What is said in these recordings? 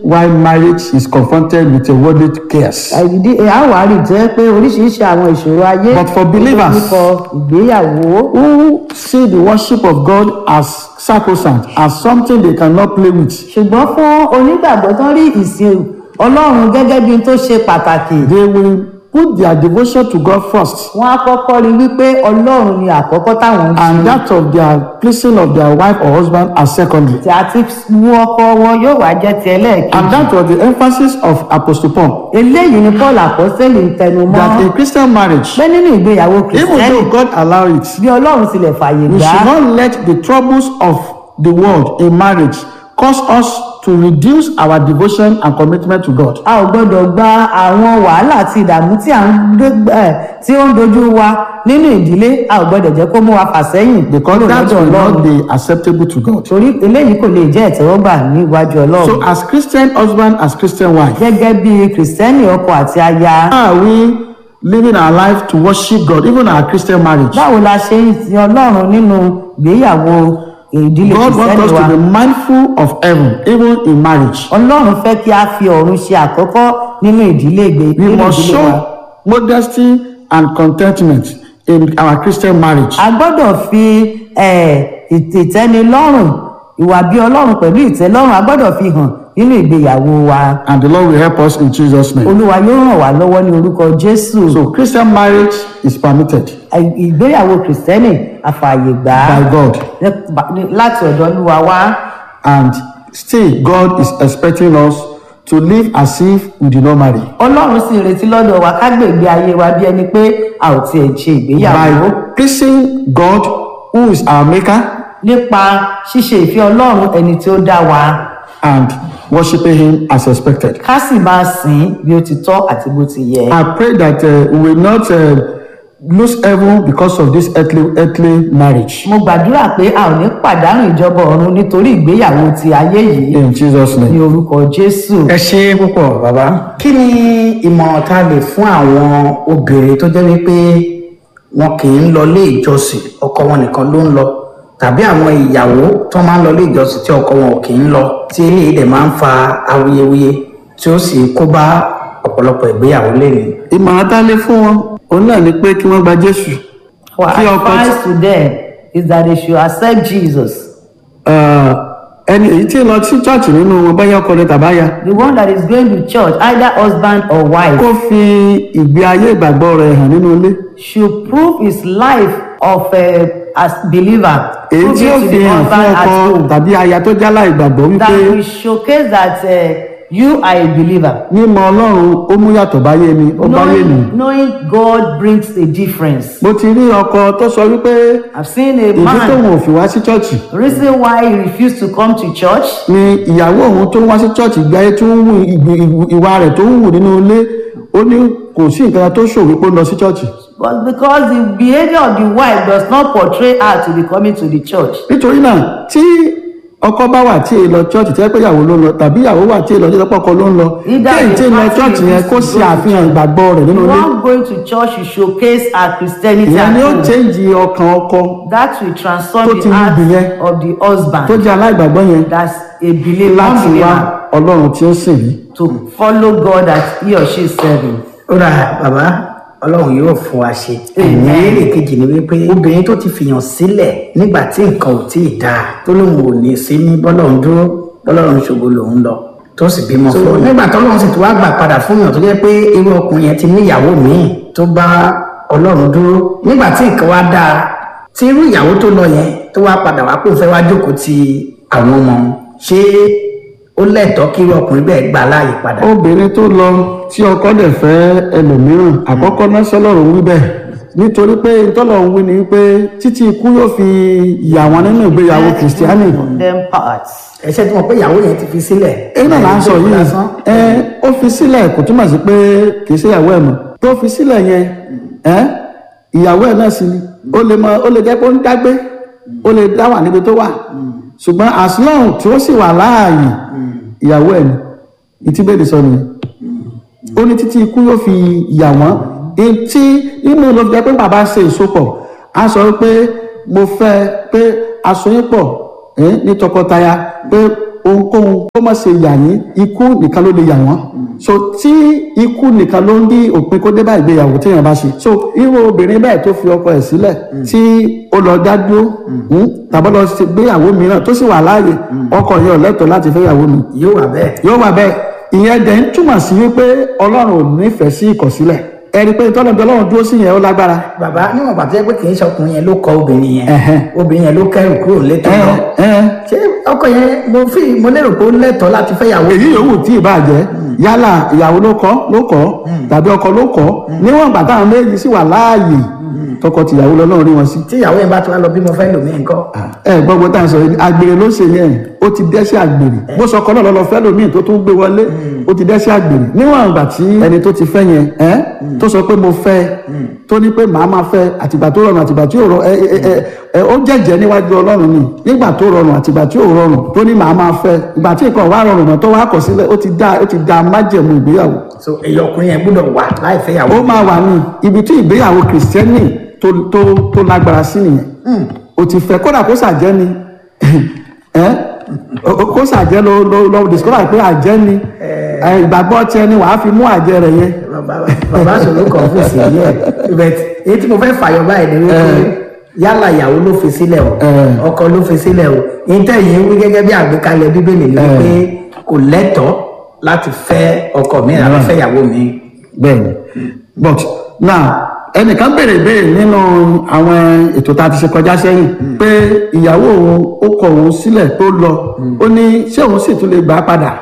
why marriage is confronted with a worldly cares. ìdí àwárí jẹ́ pé oríṣiríṣi àwọn ìṣòro ayé But for believers- nípa ìgbéyàwó Who see the worship of God as sacrosanct, as something they cannot play with. ṣùgbọ́n fún onígbàgbọ́ tó ń rí ìsìn ọlọ́run gẹ́gẹ́ bí n tó ṣe pàtàkì They will put their devotion to God first. wọ́n á kọ́kọ́ rí wípé ọlọ́run ni àkọ́kọ́ táwọn ń ṣe And that of their pleasing of their wife or husband as secondary. tí a ti mú ọkọ wọn yóò wá jẹ́ ti ẹlẹ́ẹ̀kejì And that was the emphasis of Apostle Paul. eléyìí ni paul àpọ́sẹ́lì ń tẹnu mọ́ That a Christian marriage, pé nínú ìgbéyàwó even kìrìsìtẹ́nì though God allow it, bí ọlọ́run tilẹ̀ fàyè we gbà should á not let the troubles of the world in marriage cause us to reduce our devotion and commitment to God. a ò gbọ́dọ̀ gba àwọn wàhálà àti ìdààmú tí à ń dé- ẹ̀, tí ó ń dojú wa nínú ìdílé a ò gbọ́dọ̀ jẹ́ kó mú wa fà sẹ́yìn Because kúrò that lọ́dọ̀ will ọlọ́run not be acceptable to God. torí eléyìí kò lè jẹ́ ìtẹ́wọ́gbà níwájú ọlọ́run So as Christian husband, as Christian wife, gẹ́gẹ́ bí kìrìsìtẹ́nì ọkọ àti aya how are we living our life to worship God, even our Christian marriage? báwo la ṣe ń sin ọlọ́run nínú ìgbéyàwó ìdílé God wants kìrìsìtẹ́nì us wa to be mindful of heaven, even in marriage. ọlọ́run fẹ́ kí a fi ọ̀run ṣe àkọ́kọ́ nínú ìdílé ìgbé We nínú must ìdílé wa show modesty and contentment in our Christian marriage. a gbọ́dọ̀ fi eh, ìt- ìtẹ́nilọ́rùn ìwà bí ọlọ́run pẹ̀lú ìtẹ́lọ́rùn a gbọ́dọ̀ fi hàn nínú ìgbéyàwó wa And the Lord will help us in Jesus' name. olúwa yóò ràn wá lọ́wọ́ ní orúkọ jésù So Christian marriage is permitted Ì- ìgbéyàwó kìrìsìtẹ́nì àfààyè gbà á by God. nípa- ní- láti ọ̀dọ̀ olúwa wá And still, God is expecting us to live as if we did not marry. ọlọ́run sì ń retí lọ́dọ̀ wa ká gbé ìgbé ayé wa bí ẹni pé a ò tiẹ̀ ṣe ìgbéyàwó By pleasing God, who is our maker, nípa ṣíṣe ìfẹ́ ọlọ́run ẹni tí ó dá wa and worshiping Him as expected. ká sì máa sìn ín bí ó ti tọ́ àti bó ti yẹ. I pray that uh, we will not uh, lose heaven because of this earthly, earthly marriage. mo gbàdúrà pé a ò ní pàdánù ìjọba ọ̀run nítorí ìgbéyàwó ti ayé yìí In Jesus' ní name. orúkọ jésù. ẹ ṣe púpọ̀ bàbá kí ni ìmọ̀ràn tá a lè fún àwọn obìnrin tó jẹ́ wípé wọn kì í lọ ilé ìjọsìn ọkọ wọn nìkan ló ń lọ tàbí àwọn ìyàwó tó máa ń lọ ilé ìjọsìn tí ọkọ wọn ò kì í lọ tí eléyìí dẹ̀ máa ń fa awuyewuye tí ó sì kó bá ọ̀pọ̀lọpọ̀ ìgbéyàwó lẹ́nu. Ìmọ̀ràn tá a lè fún wọn, òun náà ni pé kí wọ́n gba Jésù. our Kí ọkọ tí- advice to them is that they should accept jesus Uh, ẹni èyí tí ń lọ sí chọ́ọ̀chì nínú wọn báyọ̀ ọkọ ni tàbáyà the one that is going to church either husband or wife kó fi ìgbé ayé ìgbàgbọ́ rẹ̀ hàn nínú ilé. should prove his life of a as believer èyí prove tí ó it to fi the hàn fún husband at ọkọ home tàbí aya tó jálá ìgbàgbọ́ that wípé will showcase that uh, you are a believer mímọ̀ ọlọ́run ó mú yàtọ̀ báyé mi ó báyé mi. knowing knowing god brings a difference mo ti rí ọkọ tó sọ wípé i've seen a ìdí tóun man ò fi wá sí chọ́ọ̀chì the reason why he refused to come to church ni ìyàwó òun tó ń wá sí chọ́ọ̀chì gbé ayé tó ń wù ìgbì- ìwù- ìwà rẹ̀ tó ń wù nínú ilé ó ní kò sí nǹkan tó ṣòwò pé ó lọ sí chọ́ọ̀chì. was because the behavior of the wife does not portray her to be coming to the church nítorí náà tí ọkọ bá wà tí èèlọ chọ́ọ̀chì tí ẹ pé ìyàwó ló ń lọ tàbí ìyàwó wà tí èèlọ tí ẹ pé ọkọ ló ń lọ Either kéyìí tí the ń lọ party chọ́ọ̀chì yẹn kó is ṣe àfihàn ìgbàgbọ́ rẹ̀ nínú the ilé one going to church should showcase her christianity ìyẹn at ni ó home chẹ́ǹjì ọkàn ọkọ that will transform tó the ti ń heart gbìyẹn. of the husband tó jẹ́ aláìgbàgbọ́ yẹn that's a believer láti wá believer ọlọ́run tí ó sìn yìí. to follow god that he or she is serving ó rà bàbá ọlọ́run yóò fún wa ṣe. Amen. ìbéèrè kejì ni wípé obìnrin tó ti fìyàn sílẹ̀ nígbà tí nǹkan ò tíì dáa tó lóun ò ní sí ní bọ́lọ́run dúró bọ́lọ́run ṣògo lòun lọ tó sì bímọ fún un. nígbà tọ́lọ́run sì tún wá gbà padà fún yàn tó jẹ́ pé irú ọkùnrin yẹn ti níyàwó míì tó bá ọlọ́run dúró nígbà tí nǹkan wá dáa tí irú ìyàwó tó lọ yẹn tó wá padà wá pò fẹ́ wá jókòó ti àwọn ọmọ ṣé ó lẹ́tọ̀ọ́ kí irú ọkùnrin bẹ́ẹ̀ gbà láàyè padà. obìnrin tó lọ tí ọkọ dẹ̀ fẹ́ ẹlòmíràn àkọ́kọ́ náà sọ́lọ́run wí bẹ́ẹ̀ nítorí pé tọ́lọ́run wí ni wípé títí ikú yóò fi yà wọ́n nínú ìgbéyàwó kìrìsìtíánì them parts ẹ̀ṣẹ̀ tí mo pé ìyàwó yẹn ti fi sílẹ̀. èyí náà là ń sọ yìí lásán. ẹ ó fi sílẹ̀ kò túmọ̀ sí pé kì í ṣe ìyàwó ẹ̀ mọ́ tó fi sílẹ̀ yẹn ẹ ìyàwó ẹ̀ náà sì ni ó lè mọ ó lè jẹ́ pé ó ń dágbé ó lè dá wà níbi tó wà ṣùgbọ́n as long tí ó sì wà láàyè ìyàwó ẹ̀ ni ìtìbéèrè sọ nìyẹn ó ní títí ikú yóò fi yà wọ́n etí inú ló fi jẹ́ pé bàbá ṣe ìsopọ̀ a sọ pé mo fẹ́ pé aṣoyún pọ̀ ẹ́ ní tọkọtaya pé ohunkóhun kó má ṣe yà yín ikú nìkan ló lè yà wọ́n so tí ikú nìkan ló ń dí òpin kó dé bá ìgbéyàwó téèyàn bá ṣe so irú obìnrin bẹ́ẹ̀ tó fi ọkọ ẹ̀ sílẹ̀ tí ó lọ dá dúró mm, tàbí lọ ṣe gbéyàwó mìíràn tó sì wà láàyè ọkọ yẹn ò lẹ́tọ̀ọ́ láti fẹ́ ìyàwó mi yóò wà bẹ́ẹ̀. yóò wà bẹ́ẹ̀ ìyẹn dẹ̀ ń túmọ̀ sí wípé ọlọ́run ò nífẹ̀ẹ́ sí ìkọ̀sílẹ̀ ẹni pé tọ́lọ̀ bí ọlọ́run dúró sí yẹn ó lágbára bàbá níwọ̀n pàtó yẹ pé kì í ṣe ọkùnrin yẹn ló kọ obìnrin yẹn Ẹ̀hẹ́n. obìnrin yẹn ló kẹrù kúrò létò ẹ náà ẹ ṣé ọkọ yẹn mo fi mo lérò pé ó lẹ́tọ̀ọ́ láti fẹ́ yàwó èyí yòówù tí ì bá jẹ́ yálà ìyàwó ló kọ́ ló kọ́ tàbí ọkọ ló kọ́ níwọ̀n ìgbà táwọn méjì sì wà láàyè tọkọ tìyàwó lọ́lọ́run rí wọn sí. tí ìyàwó yẹn bá tún wá lọ bí mo fẹ́ lòmíì nǹkan ẹ gbọ́ gbọ́ tá à ń sọ yìí àgbèrè ló ṣe yẹn ó ti dẹ́sẹ̀ àgbèrè bó sọ ọkọ náà lọ́lọ́ fẹ́ lómi tó tún gbé wọlé ó ti dẹ́sẹ̀ àgbèrè níwọ̀n ìgbà tí ẹni tó ti fẹ́ yẹn ẹ́ tó sọ pé mo fẹ́ tó ní pé màá máa fẹ́ àtìgbà tó rọrùn àtìgbà tí ò rọrùn ẹ ẹ ẹ ẹ ó jẹ́jẹ́ níwájú ọlọ́run ni nígbà tó rọrùn àtìgbà tí ò rọrùn tó ní màá máa fẹ́ ìgbà tí nǹkan wá rọrùn náà tó wá kọ̀ sílẹ̀ ó ti dá ó ti dá májẹ̀mú ìgbéyàwó so èyí ọkùnrin yẹn gbọ́dọ̀ wà láì fẹ́ yàwó ó máa wà ní ibi tí ìgbéyàwó kìrìsìtẹ́nì tó tó tó lágbára sí nìyẹn o ti fẹ́ kódà kó sàjẹ́ ni ẹ o- o- kó sàjẹ́ ló ló ló discover pé àjẹ́ ni ẹ, ìgbàgbọ́ tiẹ̀ ni wàá fi mú àjẹ́ rẹ̀ yẹn bàbá bàbá sọ̀rọ̀ kan fún sí yẹ but èyí tí mo fẹ́ fàyọ báyìí ni wípé yálà ìyàwó ló fi sílẹ̀ o Eh. ọkọ ló fi sílẹ̀ o ìtẹ̀yìn wí gẹ́gẹ́ bí àgbékalẹ̀ bíbélì ni wípé kò lẹ́tọ̀ọ́ láti fẹ́ ọkọ mi àbí fẹ́ ìyàwó mi bẹ́ẹ̀ni but now ẹnìkan béèrè béèrè nínú àwọn ètò tá a ti ṣe kọjá sẹ́yìn pé ìyàwó òun ó kọ òun sílẹ̀ tó lọ ó ní ṣé òun sì tún lè gbà á padà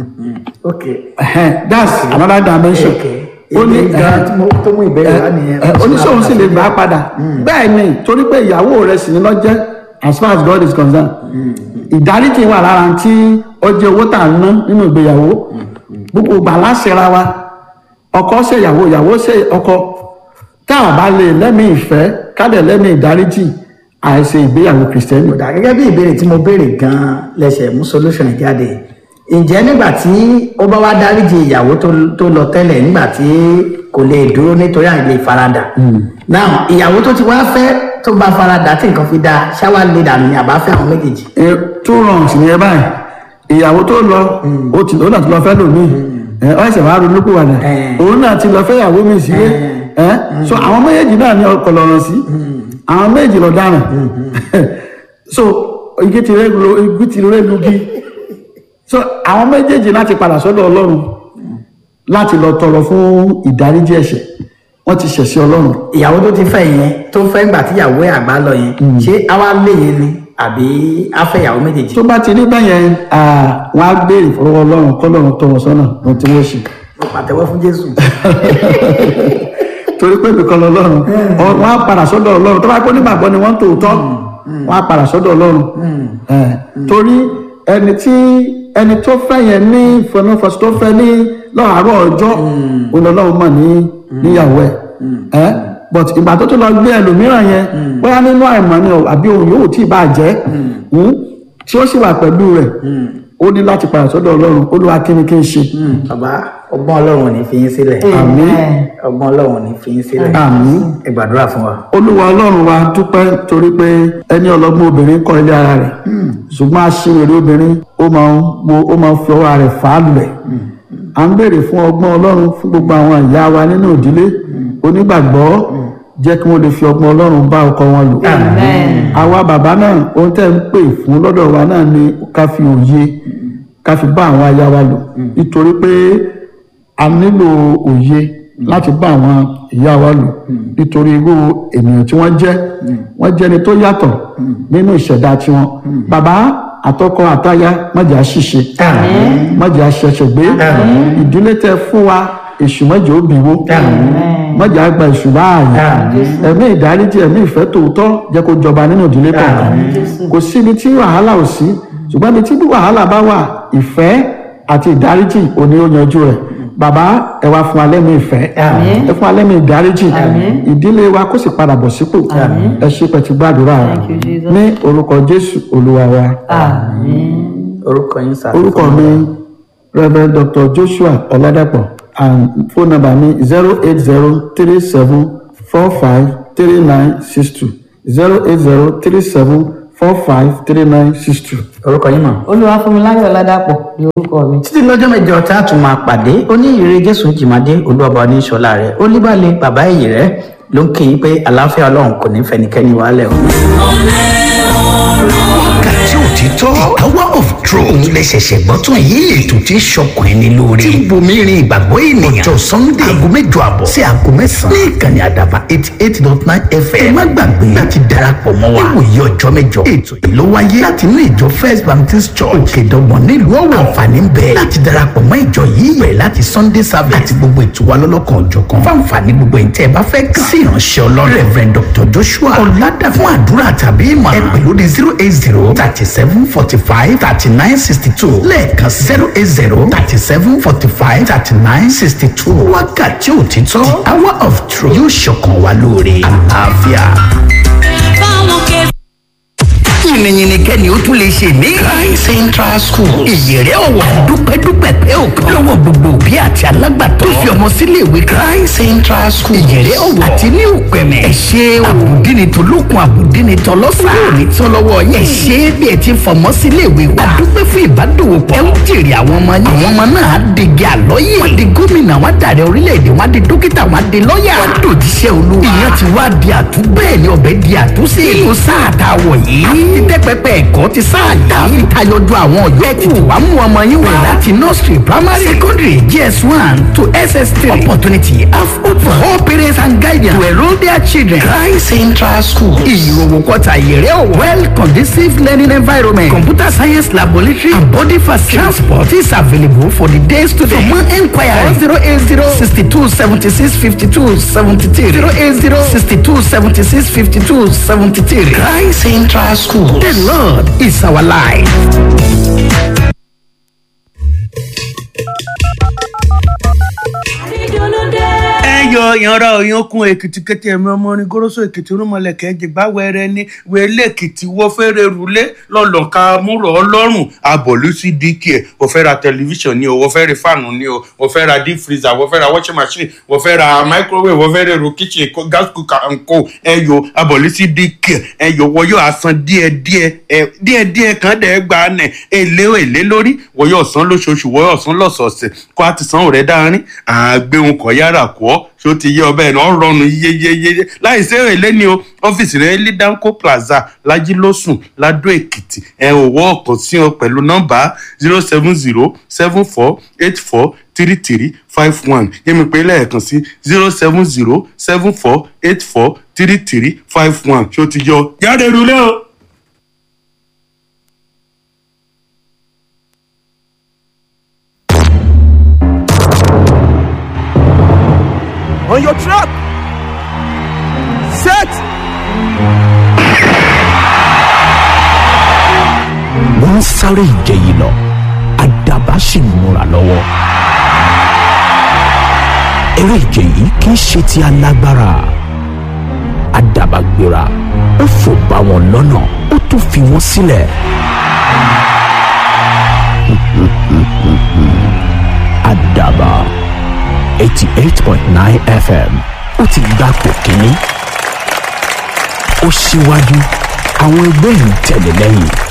ok Ẹhẹ́n, that's another dimension ok ó ní èmi gan tí mo tó mú ìbéèrè wá nìyẹn ẹ, oníṣòwò sì lè gbà á padà bẹ́ẹ̀ ni torí pé ìyàwó rẹ̀ sì ní lọ́jẹ́ as far as God is concerned ìdáríjì wà lára tí ó jẹ́ owó tà ń ná nínú ìgbéyàwó gbogbo ìgbà láṣẹra wa ọkọ ṣe ìyàwó ìyàwó ṣe ọkọ tá a bá lè lẹ́mìí ìfẹ́ kádẹ̀ lẹ́mìí ìdáríjì àìṣe ìgbéyàwó kìrìsìtẹ́nì kódà gẹ́gẹ́ bí ìbéèrè tí mo béèrè gan-an lẹ́sẹ̀ mú solution jáde ǹjẹ́ nígbà tí ó bá wá dáríjì ìyàwó tó- tó lọ tẹ́lẹ̀ nígbà tí kò lè dúró nítorí àìlè faradà now ìyàwó tó ti wá fẹ́ tó bá faradà tí nǹkan fi da ṣáwá lè dànù ní àbáfẹ́ àwọn méjèèjì E, two wrongs ni ẹ báyìí ìyàwó tó lọ ó ti ó náà ti lọ fẹ́ lòmíì ẹ ọ ẹsẹ̀ wàá ronú kú wàdà Eh. òun náà ti lọ fẹ́ ìyàwó mi sílé ẹ so àwọn méjèèjì náà ní ọkọ lọ́rọ̀ sí àwọn méjì lọ dáràn so igi ti rẹ lu igi ti rẹ lugi so àwọn méjèèjì láti padà sọ́dọ̀ Ọlọ́run láti lọ tọrọ fún ìdáríjì ẹ̀ṣẹ̀ wọ́n ti ṣẹ̀ sí Ọlọ́run ìyàwó tó ti fẹ́ yẹn tó fẹ́ gbà tí ìyàwó ẹ̀ àgbà lọ yẹn ṣé àwa lè yẹn ni àbí afẹ́ ìyàwó méjèèjì tó bá ti rí bẹ́yẹn wọ́n á béèrè fọwọ́ Ọlọ́run kọ́lọ́run tọ́ wọn sọ́nà ohun tí wọ́n ṣe. mo pàtẹ́wọ́ fún Jésù torí pé nìkan lọ́lọ́run ọ- wọ́n á padà sọ́dọ̀ Ọlọ́run tó bá pé nígbàgbọ́ ni wọ́n ń tòótọ́ wọ́n á padà sọ́dọ̀ Ọlọ́run Eh, torí ẹni tí ẹni tó fẹ́ yẹn ní ìfọ̀nàfọ̀sí tó fẹ́ ní lọ́àárọ̀ ọjọ́ Ọlọ́run mọ̀ ní níyàwó ẹ̀ Eh, but ìgbà tó tó lọ gbé ẹlòmíràn yẹn bóyá nínú àìmọ̀ ni o, àbí òun yòówù tí ì bá jẹ́ mm, tí ó sì wà pẹ̀lú rẹ̀ ó ní láti padà sọ́dọ̀ Ọlọ́run Olúwa kí ni kí n ṣe bàbá ọgbọ́n Ọlọ́run ò ní fi yín sílẹ̀ àmín ọgbọ́n Ọlọ́run ò ní fi yín sílẹ̀ àmín. ẹ gbàdúrà fún wa. olúwa ọlọ́run wa dúpẹ́ torí pé ẹni ọlọ́gbọ́n obìnrin kọ́ ilé ara rẹ̀ ṣùgbọ́n aṣèrè obìnrin ó máa ń wo ó máa ń fi ọwọ́ rẹ̀ fà á lulẹ̀ à ń béèrè fún ọgbọ́n ọlọ́run fún gbogbo àwọn ìyá wa nínú ìdílé onígbàgbọ́ jẹ́ kí wọ́n lè fi ọgbọ́n ọlọ́run bá ọkọ wọn lò àwa bàbá náà ohun tẹ́ ń pè fún lọ́dọ̀ wa náà ni ká fi òye ká fi bá àwọn aya wa lò nítorí pé a nílò òye láti bá àwọn ìyá wa lò nítorí irú ènìyàn tí wọ́n jẹ́ wọ́n jẹ́ ni tó yàtọ̀ nínú ìṣẹ̀dá tiwọn bàbá àtọkọ àtaya májà ṣìṣe májà ṣẹ̀ṣẹ̀ gbé ìdílé tẹ́ fún wa èṣù mọ́jọ́ òbíwó mọ́jà gba èṣù láàyè ẹ̀mí ìdáríjì ẹ̀mí ìfẹ́ tòótọ́ jẹ́ kó jọba nínú ìdílé kọ̀ọ̀kan kò síbi tí wàhálà ò sí ṣùgbọ́n ibi tí wàhálà bá wà ìfẹ́ àti ìdáríjì òní ó yanjú rẹ̀ bàbá ẹ wá fún alẹ́ mi ìfẹ́ ẹ fún alẹ́ mi ìdáríjì ìdílé wa kó sì padà bọ̀ sípò ẹ ṣe pẹ̀tù gbàdúrà rẹ̀ Thank you, Jesus. ní orúkọ Jésù Olúwa wa Àmín. orúkọ yín sá. orúkọ mi Rev. Dr. Joshua Ọládàpọ̀ and phone number mi zero eight zero three seven four five three nine six two zero eight zero three seven four five three nine six two. orúkọ yín mọ̀. olúwafúnmiláyọ̀ ládàpọ̀ ní orúkọ mi. títí lọ́jọ́ mẹ́jọ tá a tún máa pàdé oníyìírí jésù jìmádé olúwọba oníṣọlá rẹ olúbalẹ̀ bàbá èyí rẹ ló ń kí yín pé àlàáfíà ọlọ́run kò ní fẹnikẹ́ni wálẹ̀ o. wákàtí òtítọ́ hour of truth òun lè ṣẹ̀ṣẹ̀ gbọ́ tún yìí ètò tí ń ṣọkàn ẹni lórí tí ń bomi rin ìgbàgbọ́ ènìyàn ọjọ́ sunday aago mẹ́jọ àbọ̀ sí aago mẹ́sàn-án ní ìkànnì àdàbà eighty eight dot nine fm ẹ má gbàgbé láti darapọ̀ mọ́ wa níwòye ọjọ́ mẹ́jọ ètò yìí ló wáyé láti inú ìjọ first baptist church òkèdọ́gbọ̀n nílùú ọ̀wọ̀ àǹfààní ń bẹ láti darapọ̀ mọ́ ìjọ yìí bẹ̀rẹ̀ láti sunday service àti gbogbo ètò wa lọ́lọ́kan òjọ̀kan fáǹfààní gbogbo ẹ̀ tẹ́ ẹ bá fẹ́ kàn sí ìránṣẹ́ ọlọ́run reverend dr joshua ọ̀làdà fún àdúrà tàbí ìmọ̀ ẹ pè lórí zero eight zero thirty seven forty five thirty nine sixty two lẹ́ẹ̀kan zero eight zero thirty seven forty five thirty nine sixty two wákàtí òtítọ́ the hour of truth yóò ṣọkàn wa lóore àlàáfíà. yìnyín kẹ́ni ó tún lè ṣe mí. Christ Central School ìyẹ̀rẹ̀ ọ̀wọ̀ dúpẹ́dúpẹ́ pẹ́ òkan lọ́wọ́ gbogbo òbí àti alágbàtọ́ tó fi ọmọ sílé ìwé Christ Central School ìyẹ̀rẹ̀ ọ̀wọ̀ àti ní òpẹ̀mẹ̀. ẹ ṣe àbùdíni tó lókun àbùdíni tó lọ́sàn. yóò ní tán lọ́wọ́ yẹn. ẹ ṣe bí ẹ ti fọmọ sílé ìwé wa. dúpẹ́ fún ìbádòwòpọ̀. ẹ ń jèrè àwọn ọmọ yín. àwọn ọmọ náà á digi àlọ́yè. wọ́n di gómìnà wọ́n dàrẹ orílẹ̀-èdè wọ́n di dókítà wọ́n di lọ́yà. wọ́n dòjíṣẹ́ olúwa. ìyẹn ti wá di àtú bẹ́ẹ̀ ni ọbẹ̀ di àtúnṣe. nínú sáà tá a wọ̀ yìí. dídẹ́pẹ́pẹ́ ẹ̀kọ́ ti sáà dá. fi tayọjú àwọn ọ̀yọ́ ẹ̀ tètè wá mú ọmọ yín wá. láti nursery primary secondary gs one to ss three. opportunity have opened for all parents and guardians to enrol their children. Christ Central School. ìyòwò kọta ìyẹrẹ ọwọ. well conducive learning environment. computer science laboratory and body facility. transport is available for the day student. for more enquiry zero eight zero sixty two seventy six fifty two seventy three zero eight zero sixty two seventy six fifty two seventy three. Christ Central School. The Lord is our life. ẹyọ ìyanra òyankun èkìtì kété ẹmí ọmọ orin goroso èkìtì rúmọlẹkẹ jìgbà wẹrẹ ní wẹlé èkìtì wọ fẹrẹ rúlé lọlọka múrò ọlọ́run abọlú sí dk ẹ wọ fẹ́ ra tẹlifíṣàn ni o wọ fẹ́ ra fáànù ni o wọ fẹ́ ra deep freezer wọ fẹ́ ra washing machine wọ fẹ́ ra microwave wọ fẹ́ ra èrò kitchen kó- gas cooker and co ẹyọ abọlú sí dk ẹyọ wọ yóò asan díẹ̀ díẹ̀ ẹ díẹ̀ díẹ̀ kan dẹ gba nẹ èlé èlé lórí wọ yóò san lóṣooṣù wọ yóò san lọ́sọ̀ọ̀sẹ̀ kó a ti san òrẹ dáárín àgbéhùn kọ yára kọ ọ ṣé ó ti yé ọbẹ̀ náà rọrùn yeyeyeye láì sí èrè ní o ọ́fíìsì rẹ̀ ní danco plaza lajilósùn ladó èkìtì ẹ ò wọ́ ọ̀kan sí ọ pẹ̀lú nọ́mbà zero seven zero seven four eight four three three five one yẹ́mi pé lẹ́ẹ̀kan sí zero seven zero seven four eight four three three five one ṣé ó ti yọ yára èrò lẹ́ o. on your trap. Set. wọ́n ń sáré ìje yìí lọ àdàbà sì ń múra lọ́wọ́. eré ìje yìí kì í ṣe ti alágbára àdàbà gbéra ó fò bá wọn lọ́nà ó tún fi wọ́n sílẹ̀. àdàbà eighty eight point nine fm ó ti gbapò kínní ó síwájú àwọn ẹgbẹ́ yìí tẹ̀lé lẹ́yìn.